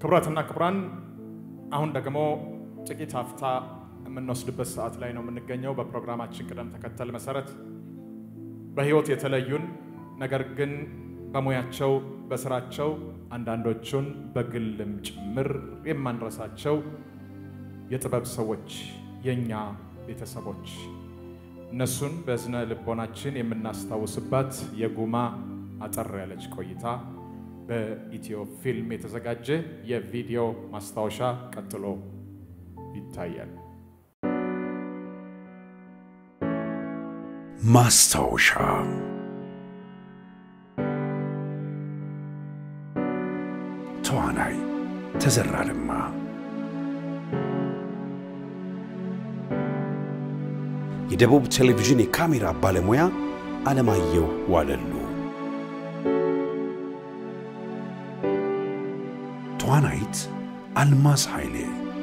ክቡራትና ክቡራን አሁን ደግሞ ጥቂት ሀፍታ የምንወስድበት ሰዓት ላይ ነው የምንገኘው። በፕሮግራማችን ቅደም ተከተል መሰረት በሕይወት የተለዩን ነገር ግን በሙያቸው በስራቸው አንዳንዶቹን በግልም ጭምር የማንረሳቸው የጥበብ ሰዎች የእኛ ቤተሰቦች እነሱን በዝነ ልቦናችን የምናስታውስባት የጉማ አጠር ያለች ቆይታ በኢትዮ ፊልም የተዘጋጀ የቪዲዮ ማስታወሻ ቀጥሎ ይታያል። ማስታወሻ ተዋናይ ተዘራ ለማ፣ የደቡብ ቴሌቪዥን የካሜራ ባለሙያ አለማየሁ ዋለሉ፣ ተዋናይት አልማዝ ኃይሌ፣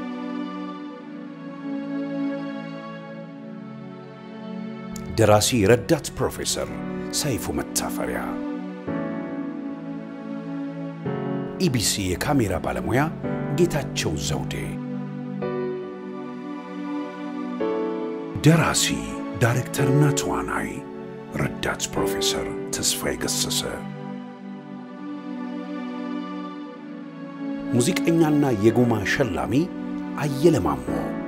ደራሲ ረዳት ፕሮፌሰር ሰይፉ መታፈሪያ፣ ኢቢሲ የካሜራ ባለሙያ ጌታቸው ዘውዴ፣ ደራሲ ዳይሬክተርና ተዋናይ ረዳት ፕሮፌሰር ተስፋዬ ገሰሰ፣ ሙዚቀኛና የጉማ ሸላሚ አየለ ማሞ፣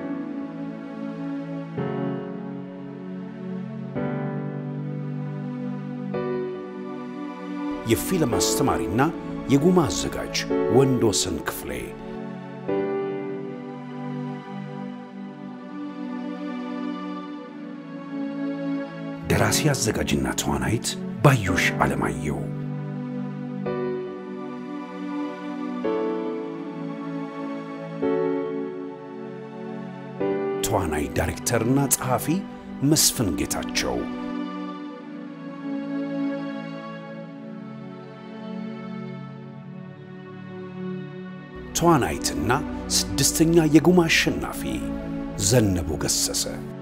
የፊልም አስተማሪና የጉማ አዘጋጅ ወንዶሰን ክፍሌ፣ ደራሲ አዘጋጅና ተዋናይት ባዩሽ አለማየሁ፣ ተዋናይ ዳይሬክተርና ጸሐፊ መስፍን ጌታቸው ተዋናይትና ስድስተኛ የጉማ አሸናፊ ዘነቡ ገሰሰ